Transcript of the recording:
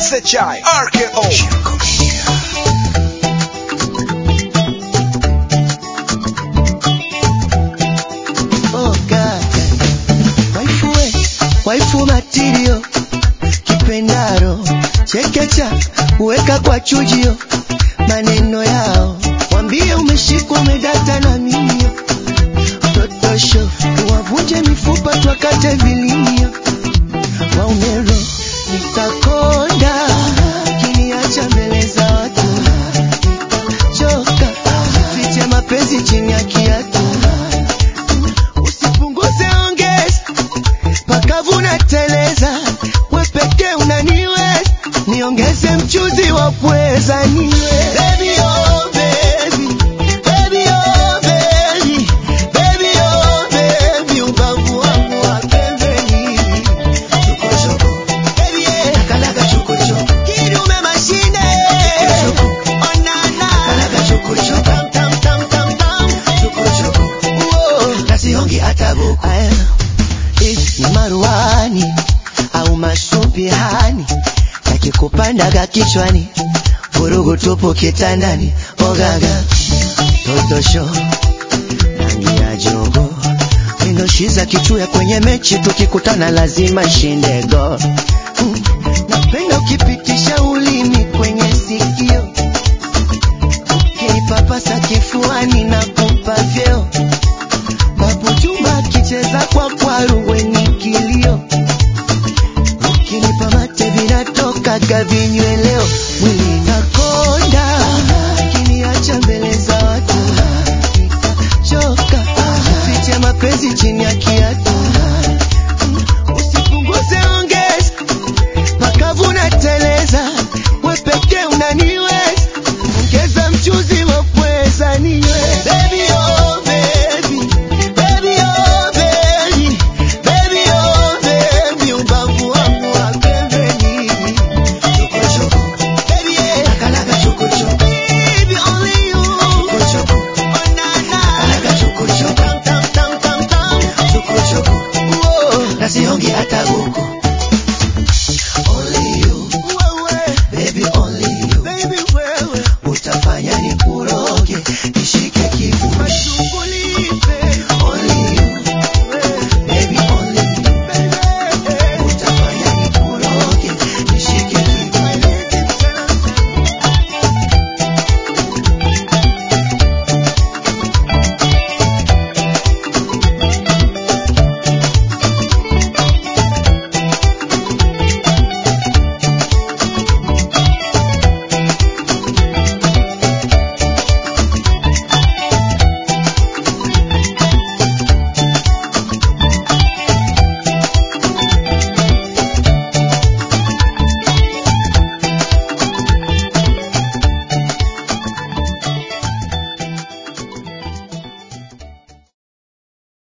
SHI RKO Oh God. Waifu we, waifu matirio kipendaro chekecha uweka kwa chujio maneno yao wambie umeshikwa umedata na mimio totosho wavunje mifupa twakate vilimio waumero nitakonda kiniacha mbele za watu choka fiche mapenzi chini ya kiatu usipunguze ongeza pakavuna teleza we pekee unaniweza niongeze mchuzi wa pweza niwe baby, oh, baby. Baby, oh, baby. Baby, oh, baby. Ubavu wangu wa pembeni. Chokochoko. Baby, yeah. Nakalaga chokochoko. Kidume mashine. Onana. Nakalaga chokochoko. Tam, tam, tam, tam, tam. Chokochoko. Uo. Na sihongi hata buku. Aya. Eh, ni maruani au masumbihani yakikupandaga kichwani vurugu tupu kitandani ogaga totosho rangi ya jogo mindoshiza kichuya kwenye mechi tukikutana lazima shinde go Mm,